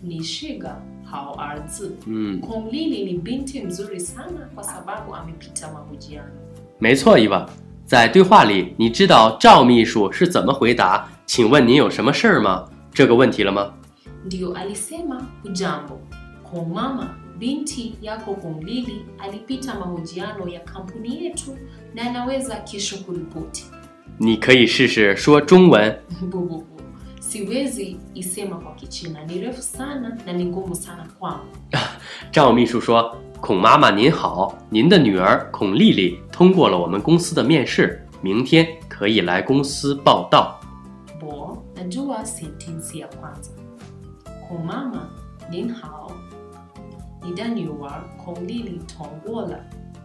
你是个好儿子。 嗯， Kong Lili ni binti mzuri sana kwa sababu amepita mahojiano. 没错，伊娃。在对话里，你知道赵秘书是怎么回答“请问您有什么事儿吗”这个问题了吗？ Ndio alisema hujambo. Kong mama, binti yako Kong Lili alipita mahojiano ya kampuni yetu na anaweza kesho kuripoti. 你可以试试说中文。 Bububu. Siwezi isema kwa Kichina, ni refu sana na ni ngumu sana kwangu. 赵秘书说：“孔妈妈您好，您的女儿孔丽丽通过了我们公司的面试，明天可以来公司报道。 Bo, najua sentensi ya kwanza. Kong mama, nin hao. Ni da nyuar Kong Lili tongola.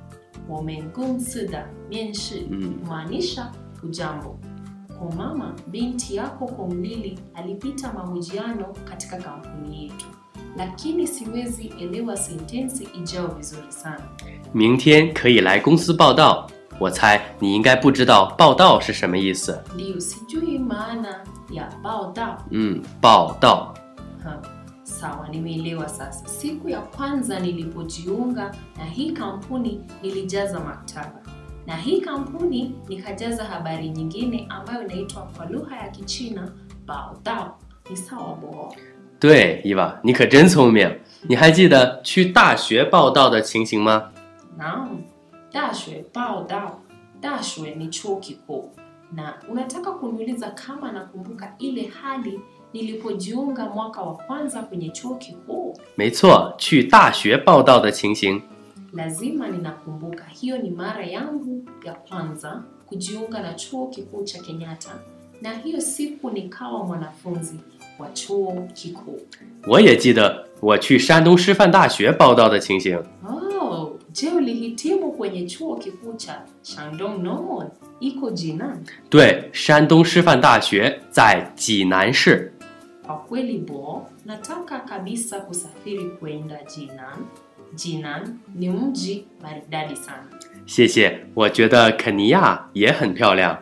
Wamengumsida mienshi Mm. kumaanisha hujambo. Kong mama, binti yako Kong Lili alipita mahojiano katika kampuni yetu, lakini siwezi elewa sentensi ijao vizuri sana. 明天可以来公司报道。我猜你应该不知道报道是什么意思。 Ndiyo, sijui maana ya bao dao 嗯，报道。 Ha, sawa, nimeelewa sasa. Siku ya kwanza nilipojiunga na hii kampuni nilijaza maktaba, na hii kampuni nikajaza habari nyingine ambayo inaitwa kwa lugha ya Kichina bao dao. Ni sawa bo? 对，伊娃，你可真聪明。你还记得去大学报道的情形吗？ Naam, dashwe bao dao. Dashwe ni chuo kikuu, na unataka kuniuliza kama nakumbuka ile hali nilipojiunga mwaka wa kwanza kwenye chuo kikuu? 没错，去大学报道的情形。 Lazima ninakumbuka, hiyo ni mara yangu ya kwanza kujiunga na chuo kikuu cha Kenyatta, na hiyo siku nikawa mwanafunzi wa chuo kikuu. 我也记得我去山东师范大学报道的情形。 Oh, je, ulihitimu kwenye chuo kikuu cha Shandong Normal iko Jinan? 对，山东师范大学在济南市。 Kwa kweli bo, nataka kabisa kusafiri kwenda Jinan. Jinan ni mji maridadi sana. 谢谢，我觉得肯尼亚也很漂亮。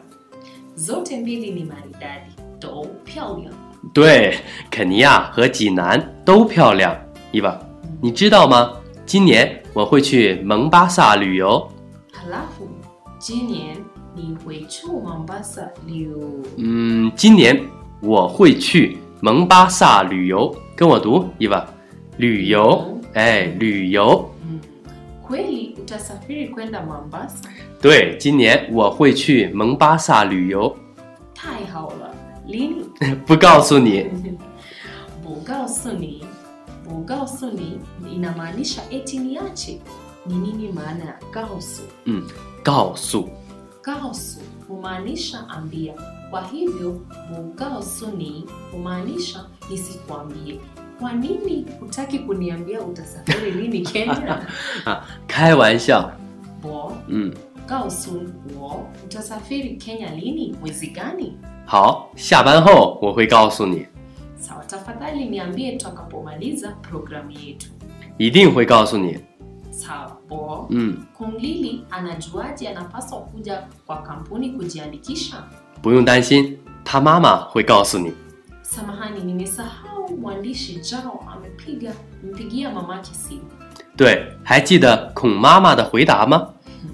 Zote mbili ni maridadi. Do pyao 对，肯尼亚和济南都漂亮。伊娃，你知道吗？今年我会去蒙巴萨旅游。 Halafu Jinian ni Huichu Mombasa Liu. 嗯，今年我会去蒙巴萨旅游。跟我读，伊娃，旅游，哎，旅游。 Mm. Kweli utasafiri kwenda Mombasa? 对，今年我会去蒙巴萨旅游。 Tai haola. Lini? 不告诉你， Bugaosuni. Bugaosuni inamaanisha eti niache. Ni nini maana ya gaosu? 嗯，告诉。 Gaosu humaanisha ambia. Kwa hivyo bugaosuni humaanisha nisikuambie. Kwa nini hutaki kuniambia utasafiri lini Kenya? 啊，开玩笑。 Bo, 嗯， 告诉我 utasafiri Kenya lini, mwezi gani? 好，下班后我会告诉你， Sawa, tafadhali niambie tutakapomaliza programu yetu. 一定会告诉你。 Sawa, Bo. 嗯， Kung Lili anajuaje anapaswa kuja kwa kampuni kujiandikisha? 不用担心，他妈妈会告诉你。 Samahani, nimesahau mwandishi Jao amepiga mpigia mamake simu. 对，还记得孔妈妈的回答吗？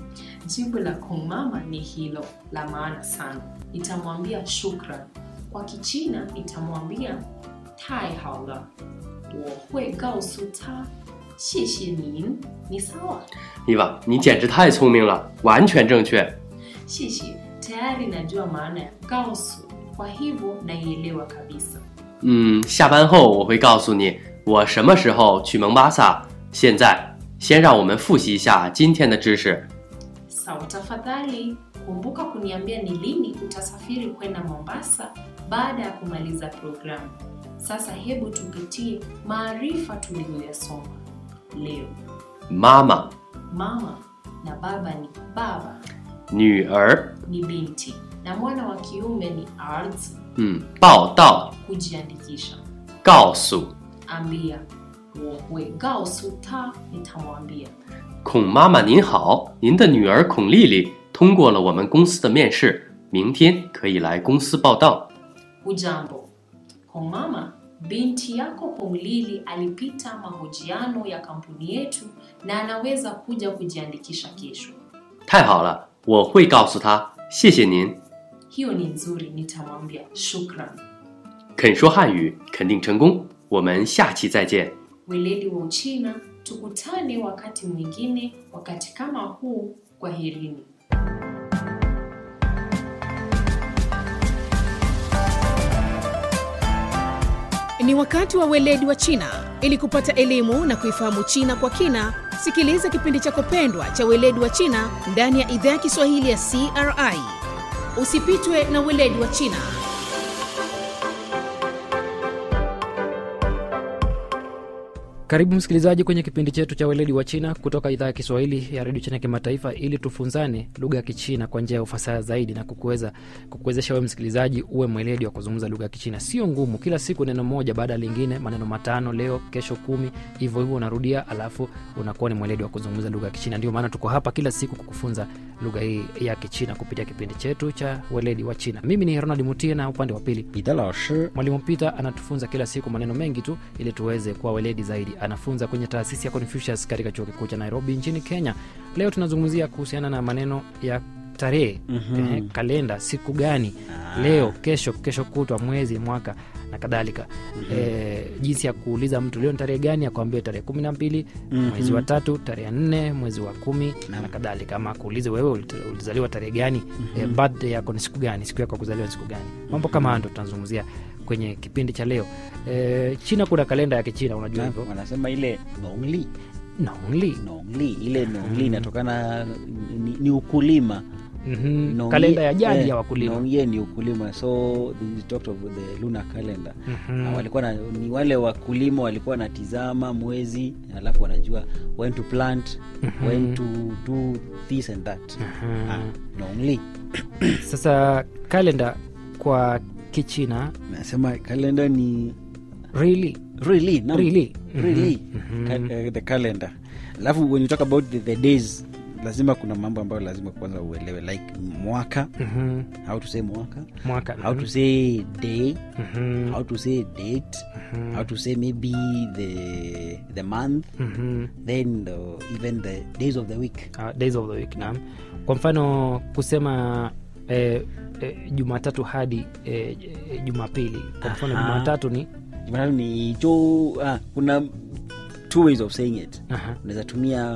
Jibu la Kung Mama ni hilo la maana sana. Nitamwambia shukran. Kwa Kichina nitamwambia tai haola. 我会告诉他谢谢您。你 sawa? 伊娃，你简直太聪明了，完全正确。 谢谢. Tayari najua maana ya gausu, kwa hivyo naielewa kabisa. 嗯，下班后我会告诉你我什么时候去蒙巴萨。现在，先让我们复习一下今天的知识。 Sawa, tafadhali kumbuka kuniambia ni lini utasafiri kwenda Mombasa baada ya kumaliza programu. Sasa hebu tupitie maarifa tuliyoyasoma leo. 妈妈、 Mama na baba ni baba 女儿， ni binti na mwana wa kiume ni arzi 嗯，报道、 kujiandikisha. 告诉 Ambia 我会告诉他 nitamwambia 孔妈妈您好，您的女儿孔丽丽通过了我们公司的面试，明天可以来公司报道。 hujambo. Kwa mama, binti yako Kumlili alipita mahojiano ya kampuni yetu na anaweza kuja kujiandikisha kesho. 太好了，我会告诉他，谢谢您。 Hiyo ni nzuri, nitamwambia shukran. 肯说汉语，肯定成功。我们下期再见。 Weledi wa Uchina, tukutane wakati mwingine, wakati kama huu. Kwaherini. Ni wakati wa weledi wa China. Ili kupata elimu na kuifahamu China kwa kina, sikiliza kipindi chako pendwa cha weledi wa China ndani ya idhaa ya Kiswahili ya CRI. Usipitwe na weledi wa China. Karibu msikilizaji kwenye kipindi chetu cha weledi wa China kutoka idhaa ya Kiswahili ya redio China kimataifa, ili tufunzane lugha ya Kichina kwa njia ya ufasaha zaidi na kukuweza kukuwezesha wewe msikilizaji uwe mweledi wa kuzungumza lugha ya Kichina. Sio ngumu, kila siku neno moja baada ya lingine, maneno matano, leo kesho kumi, hivyo hivyo unarudia, alafu unakuwa ni mweledi wa kuzungumza lugha ya Kichina. Ndio maana tuko hapa kila siku kukufunza lugha hii ya Kichina kupitia kipindi chetu cha weledi wa China. Mimi ni Ronald Mutie na upande wa pili 彼得老师 Mwalimu Peter anatufunza kila siku maneno mengi tu ili tuweze kuwa weledi zaidi. Anafunza kwenye taasisi ya Confucius katika chuo kikuu cha Nairobi nchini Kenya. Leo tunazungumzia kuhusiana na maneno ya tarehe Mhm. eh, kalenda, siku gani, leo, kesho, kesho kutwa, mwezi, mwaka na kadhalika. Eh, jinsi ya kuuliza mtu leo ni tarehe gani, akwambie tarehe kumi na mbili mwezi wa tatu, tarehe nne mwezi wa kumi na kadhalika. Ama kuulize wewe ulit- ulizaliwa tarehe gani, eh, birthday yako ni siku gani, siku yako ya kuzaliwa ni siku gani. Mambo kama hayo ndo tunazungumzia kwenye kipindi cha leo. Eh, China kuna kalenda ya Kichina, unajua hivyo wanasema ile nongli Nongli. nongli ile nongli inatokana ni, ni ukulima Mhm. Nongye- kalenda ya jadi eh, ya wakulima. nongye ni ukulima so they talked of the lunar calendar Mhm. Na walikuwa na, ni wale wakulima walikuwa wanatizama mwezi alafu wanajua when to plant when to do this and that ah, nongli Sasa kalenda kwa Kichina nasema kalenda ni really really, naam. Really? really Mhm. Ka- eh, the calendar alafu when you talk about the, the days lazima kuna mambo ambayo lazima kwanza uelewe like mwaka Mhm. how to say mwaka mwaka how to say day Mhm. how to say date how to say maybe the the month Mhm. then the, even the days of the week uh, days of the week naam kwa mfano kusema eh, eh, jumatatu hadi eh, eh, jumapili kwa mfano Aha. jumatatu ni jumatatu ni jo ah, kuna two ways of saying it Aha. unaweza tumia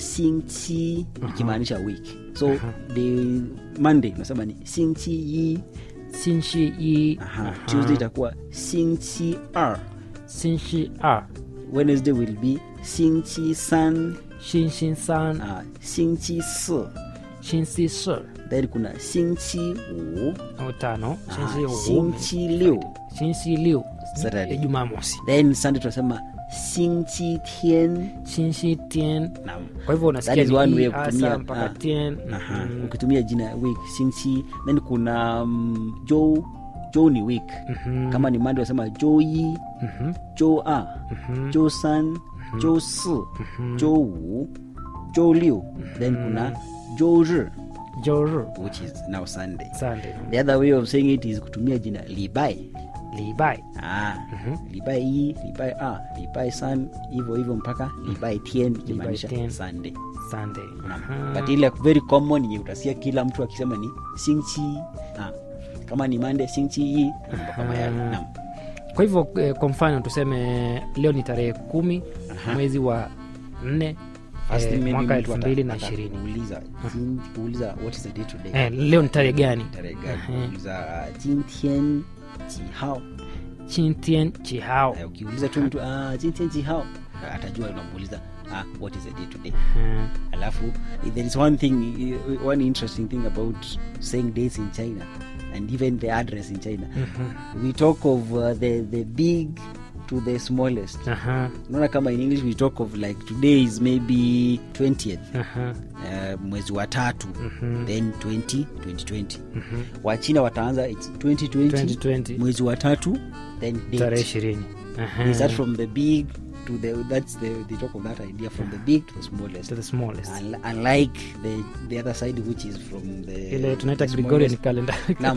singchi ikimaanisha week so the monday unasema ni singchi yi sinshi i Aha. tuesday itakuwa singchi r sinshi a wednesday will be singchi san shinshin san uh, singchi si shinsi shi then kuna singchi wu au tano ah, shinshi wu singchi liu shinshi liu Saturday. eh, jumamosi then sunday tunasema singchi tian shinshi tien Naam. kwa hivyo That unasikia is one ni way i of asa kutumia, mpaka ah. tien Aha. Mhm. ukitumia jina week singchi then kuna um, jo jo ni week Mhm. kama ni mandi unasema jo yi Mhm. jo a Mhm. jo san jo si jo wu jo liu then kuna jo ri Joru. which is now sunday Sunday. the other way of saying it is kutumia jina libai Libai. ah, libai yi libai a libai san hivyo hivyo mpaka libai tien ikimaanisha tien. sunday Sunday. but ile very common yenye utasikia kila mtu akisema ni singchi ah, kama ni mande singchi yi mambo kama yale naam kwa hivyo eh, kwa mfano tuseme leo ni tarehe kumi mwezi wa nne First thing eh, maybe mwaka mtu elfu ata- mbili na ishirini atakuuliza, jin- kuuliza what is the day today eh, leo ni tarehe gani tarehe gani Mhm. kuuliza jintien jihao chintien chihao Eh, ukiuliza tu mtu ah, jintien jihao atajua unamuuliza ah, what is the day today Mhm. alafu there is one thing one interesting thing about saying dates in china and even the address in china we talk of uh, the, the big to the smallest Aha, unaona kama in english we talk of like today is maybe 20th aha, uh, mwezi wa tatu Mhm. then 20 2020 wachina wataanza its 2020, 2020. mwezi wa tatu then date. tarehe ishirini Aha. They start from the big to the that's the they talk of that idea from the big to the smallest to the smallest Un- unlike the the other side which is from the ile tunaita the gregorian smallest. calendar Naam.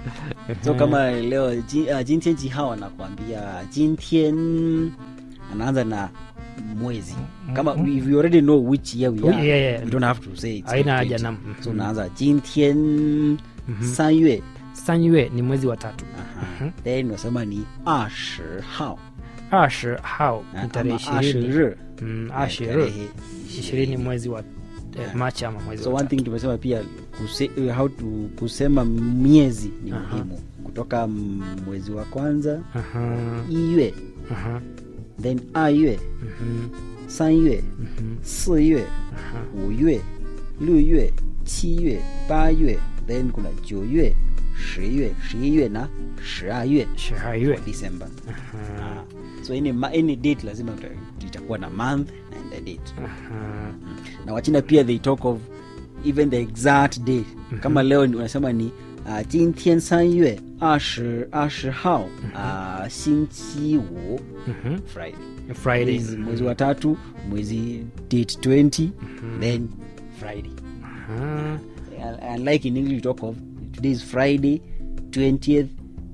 so kama leo ji- uh, jintian jihao anakuambia jintian anaanza na mwezi kama Mm. if you already know which year we Oh, are yeah, yeah. you don't have to say it's Haina 20. haja, naam. so Mhm. unaanza jintian sanyue sanyue ni mwezi wa tatu Aha. then unasema ni ashi hao ash hao ni ama tarehe ashi ishirini ri Mm, Eh, ashi tarehe ishirini mwezi wa eh, machi ama mwezi so wa one tatu. thing tumesema pia kuse, how to kusema miezi ni Aha. muhimu kutoka m- mwezi wa kwanza Aha, iyue aha, then ayue mhm, sanyue mhm, siyue aha. 五月、六月、七月、八月，then kuna 九月、十月、十一月na 十二月 shahayue December. Aha, So any, ma- any date lazima uta- itakuwa na month and the date. aha. Na Wachina pia they talk of even the exact day. Kama leo ni- unasema ni uh, 今天三月二十二十号 uh, 星期五 Mhm. Friday. friday Mwezi- mwezi wa tatu mwezi date 20 then Friday. Aha, And- and like in English, we talk of today is Friday, 20th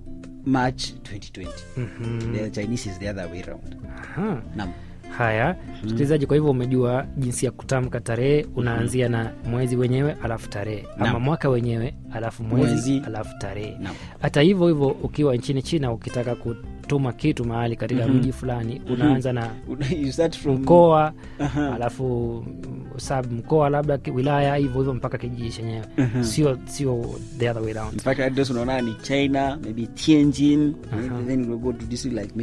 March 2020. mhm, The Chinese is the other way around. aha. Naam. haya msikilizaji kwa hivyo umejua jinsi ya kutamka tarehe unaanzia na mwezi wenyewe alafu tarehe ama Naam. mwaka wenyewe alafu mwezi, Mwezi. alafu tarehe Naam. hata hivyo hivyo ukiwa nchini china ukitaka kutuma kitu mahali katika Mhm. mji fulani unaanza na you start from mkoa Aha. alafu mm, sub mkoa labda ki- wilaya hivyo hivyo mpaka kijiji chenyewe sio sio the other way in around fact address unaona ni china maybe tianjin Aha. then we'll go to district like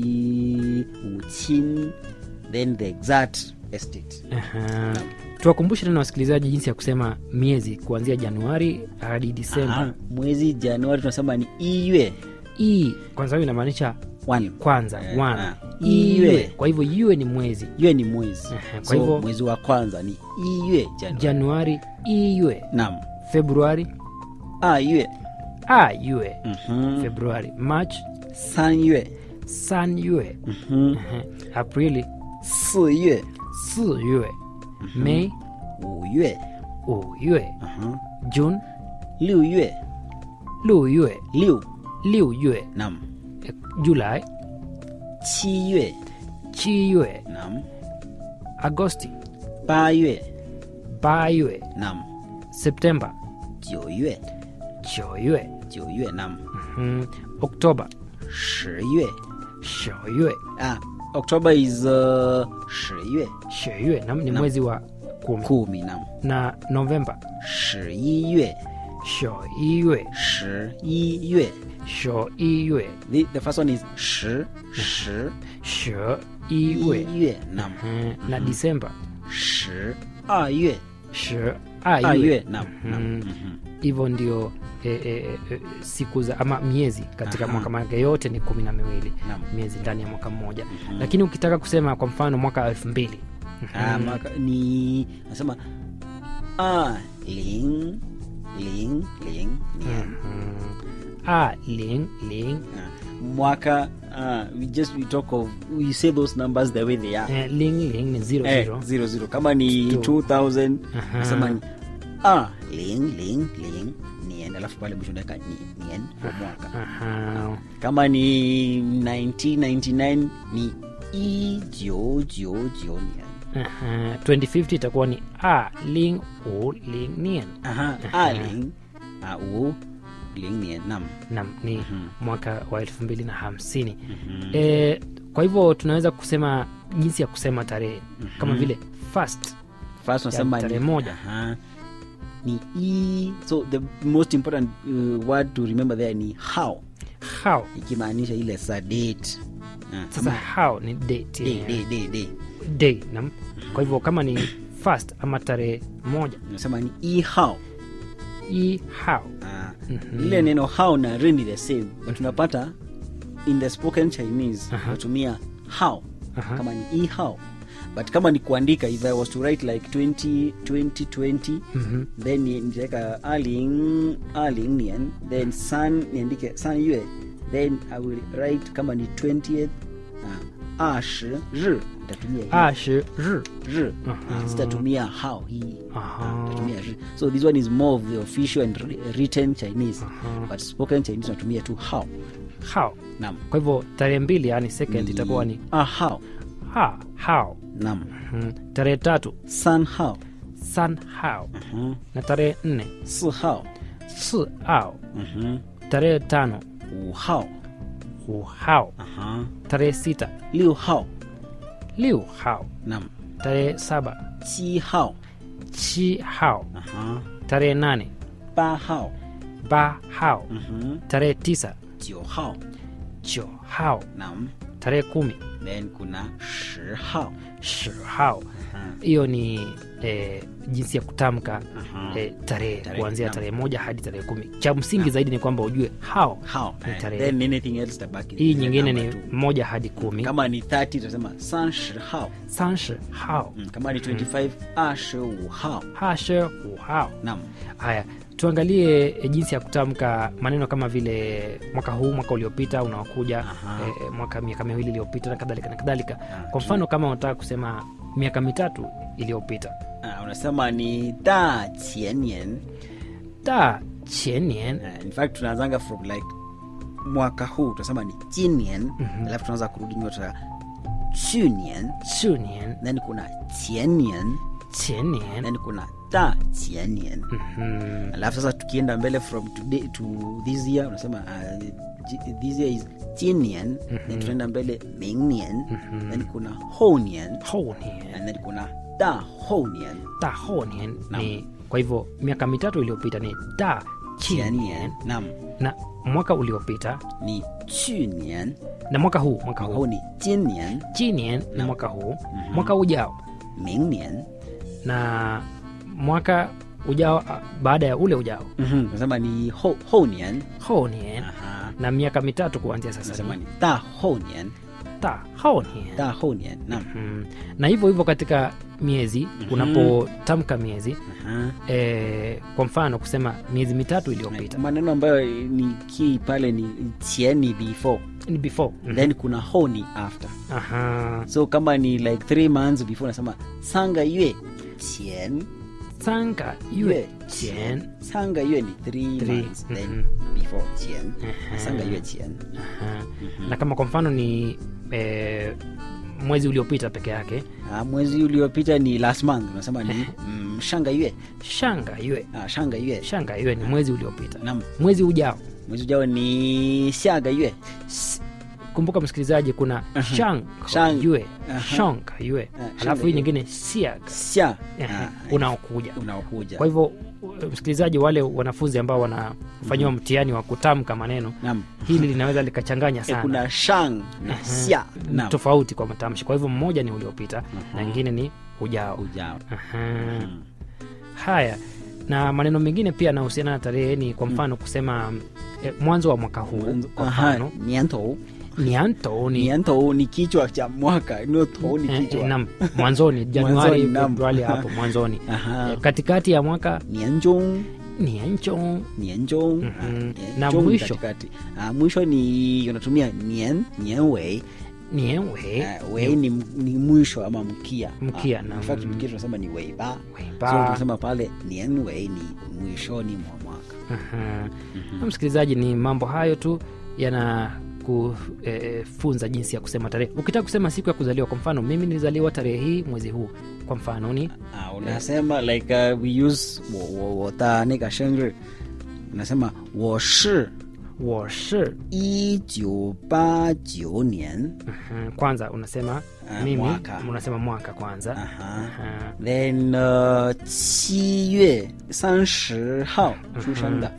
maybe wuqin then the exact estate Aha. tuwakumbushe tena wasikilizaji jinsi ya kusema miezi kuanzia januari hadi disemba Aha. mwezi januari tunasema ni iyue hii kwanza hiyo inamaanisha one kwanza Eh, one. ah. Iwe. Iwe. kwa hivyo iwe ni mwezi yue ni mwezi Aha, kwa so hivyo- mwezi wa kwanza ni iyue januari januari iwe nam februari ah yue a yue Mhm. februari march san yue san yue Mhm. Aha. aprili 四月、 si yue mei 五月、 u yue 嗯哼 june 六月、 lu yue 六 liu yue nam eh, julai 七月 chi yue nam agosti 八月 ba yue nam septemba 九月 cho yue 九月 nam Mhm. oktoba 十月 sho yue ah october is uh, 十月 sho yue nam ni mwezi wa kumi kumi nam na novemba 十一月 sho yue 十一月 sho yue the, the first one is 十十 sho 一 yue 月 nam Mhm. na disemba 十二月 sho 二 ayue 月 nam nam Mhm. Mhm. hivyo ndio e, e, e, siku za ama miezi katika Aha. mwaka manake yote ni kumi na miwili Naam. miezi ndani ya mwaka mmoja lakini ukitaka kusema kwa mfano mwaka elfu mbili Ah, mwaka ni nasema ah, ling ling ling nian a ling ling Ah, mwaka ah, we just we talk of we say those numbers the way they are eh, ling ling ni zero eh, zero zero zero kama ni Two. 2000 Aha. nasema ni ah, ling ling ling nian alafu pale mwisho ndaka ni nian kwa mwaka Aha. kama ni 1999 ni i jiu jiu jiu nian Aha. 2050 itakuwa ni a ling u ling nian aha a ling a u ling nian nam nam ni mwaka wa elfu mbili na hamsini e, kwa hivyo tunaweza kusema jinsi ya kusema tarehe kama vile first first unasema tarehe ni- moja. aha, ni i so the most important uh, word to remember there ni how how ikimaanisha ile sa date Ah, sasa ama how ni date day, yenyewe. day, day, day. day nam kwa hivyo kama ni first ama tarehe moja unasema ni i how i how Ah, ile neno how na re ni the same but unapata in the spoken chinese Aha. unatumia how Aha. kama ni i how but kama ni kuandika if i was to write like 20 20 20 Mhm. then ni- nitaweka aling aling nian then san niandike san yue then i will write kama ni 20th uh, ashi ri nitatumia hii. ashi ri ri Aha. sitatumia hao hii Aha. nitatumia ri so this one is more of the official and wri- written chinese Aha. but spoken chinese unatumia tu hao hao nam kwa hivyo tarehe mbili yani second itakuwa ni ah hao ha hao nam Mhm. tarehe tatu san hao san hao Mhm. na tarehe nne si hao si ao Mhm. tarehe tano wu hao hu hao Aha. tarehe sita liu hao liu hao nam tarehe saba chi hao chi hao Aha. tarehe nane ba hao ba hao Mhm. tarehe tisa jiu hao jo hao nam tarehe kumi then kuna shi hao shi hao hiyo ni eh, jinsi ya kutamka Aha. eh, tarehe Tarehe, kuanzia naam. tarehe moja hadi tarehe kumi cha msingi zaidi ni kwamba ujue hao hao Ni Eh, tarehe. then anything else tabaki hii the nyingine ni number tu. moja hadi kumi kama ni 30 tutasema san shi hao sanshi hao Mm, kama ni 25 ashi wu hao hashe hu hao nam haya tuangalie e, jinsi ya kutamka maneno kama vile mwaka huu mwaka uliopita unaokuja Aha. e, mwaka miaka miwili iliyopita na kadhalika na kadhalika Ah, kwa mfano kama unataka kusema miaka mitatu iliyopita Ah, unasema ni da qianian ta chenien uh, in fact tunaanzanga from like mwaka huu tunasema ni jinian alafu tunaanza kurudi nyuma tuta chunian chunien then kuna qianian chenien then kuna da qianian Mhm. alafu sasa tukienda mbele from today to this year unasema uh, ji- this year is jinian then tunaenda mbele mingnian then kuna honian honien and then kuna da honian ta honien Naam. ni kwa hivyo miaka mitatu iliyopita ni ta chenien qianian nam na mwaka uliopita ni chunian na mwaka huu mwaka mwaka huu huu ni jinian chinien ni mwaka huu mwaka ujao mingnian na mwaka ujao a- baada ya ule ujao nasema ni ho, honian honien Aha. na miaka mitatu kuanzia sasa nasema ni ni da honian ta honien da honian nam mm. na hivyo hivyo katika miezi unapotamka miezi Aha. e, kwa mfano kusema miezi mitatu iliyopita maneno ambayo ni key pale ni chien ni before ni before Mhm. then kuna ho ni after aha so kama ni like three months before nasema sanga yue chien sanga yue chien sanga yue ni three, Three, months then mhm. before chien Aha. sanga yue chien Aha. na kama kwa mfano ni e, mwezi uliopita peke yake ah, mwezi uliopita ni last month unasema ni mm, shanga yue shanga yue ah, shanga yue shanga yue ni mwezi uliopita nam mwezi ujao mwezi ujao ni shaga yue S- kumbuka msikilizaji kuna shang Shang- yue Aha. shang yue Ah, alafu shanga hii yue. nyingine siag sha Ehe, ah, unaokuja unaokuja kwa hivyo u- msikilizaji wale wanafunzi ambao wanafanyiwa mtihani wa kutamka maneno nam hili linaweza likachanganya Eh, sana kuna shang na sia Ni nam tofauti kwa matamshi kwa hivyo mmoja ni uliopita na ingine ni ujao ujao Aha. haya na maneno mengine pia yanahusiana na tarehe ni kwa mfano kusema eh, mwanzo wa mwaka huu kwa Aha, mfano niantou nianto ni niantou ni kichwa cha mwaka nio tou ni eh, eh, kichwa nam mwanzoni januari Mwanzoni, naam. februari hapo mwanzoni Aha. Eh, katikati ya mwaka nianjong niancho nianjong Mhm. ah, nianjong Na ni mwisho? katikati. Ah, mwisho ni unatumia nian nianwei nienwe Ah, wei ni, ni mwisho ama mkia Mkia, Ah, naam. in fact mkia tunasema ni weiba Weiba. so tunasema pale nianwei ni mwishoni mwa mwaka Aha. Na msikilizaji ni mambo hayo tu yana kufunza jinsi ya kusema tarehe ukitaka kusema siku ya kuzaliwa kwa mfano mimi nilizaliwa tarehe hii mwezi huu kwa mfano ni Ah, unasema like uh, we use 我我我的那个生日 unasema 我是 washi 一九八九年 kwanza unasema Ah, mimi mwaka. unasema mwaka kwanza Aha. Aha. then 呃七月三十号出生的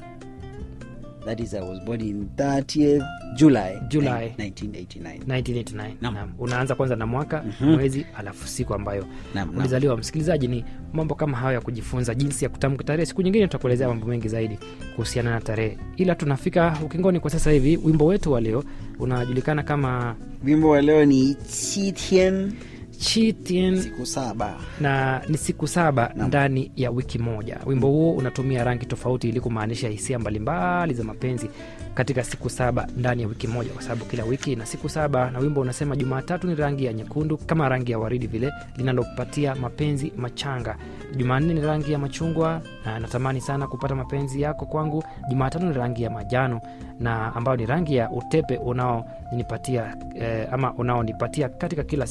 that is I was born in 30th July July. 1989 1989 Naam. Naam. unaanza kwanza na mwaka mwezi alafu siku ambayo Naam, naam. ulizaliwa msikilizaji ni mambo kama hayo ya kujifunza jinsi ya kutamka tarehe siku nyingine tutakuelezea mambo mengi zaidi kuhusiana na tarehe ila tunafika ukingoni kwa sasa hivi wimbo wetu wa leo unajulikana kama wimbo wa leo ni 七天 Chitien siku saba na ni siku saba ndani ya wiki moja wimbo huo unatumia rangi tofauti ili kumaanisha hisia mbalimbali za mapenzi katika siku saba ndani ya wiki moja kwa sababu kila wiki ina siku saba na wimbo unasema jumatatu ni rangi ya nyekundu kama rangi ya waridi vile linalopatia mapenzi machanga jumanne ni rangi ya machungwa na natamani sana kupata mapenzi yako kwangu jumatano ni rangi ya majano na ambayo ni rangi ya utepe unaonipatia eh, ama unaonipatia katika kila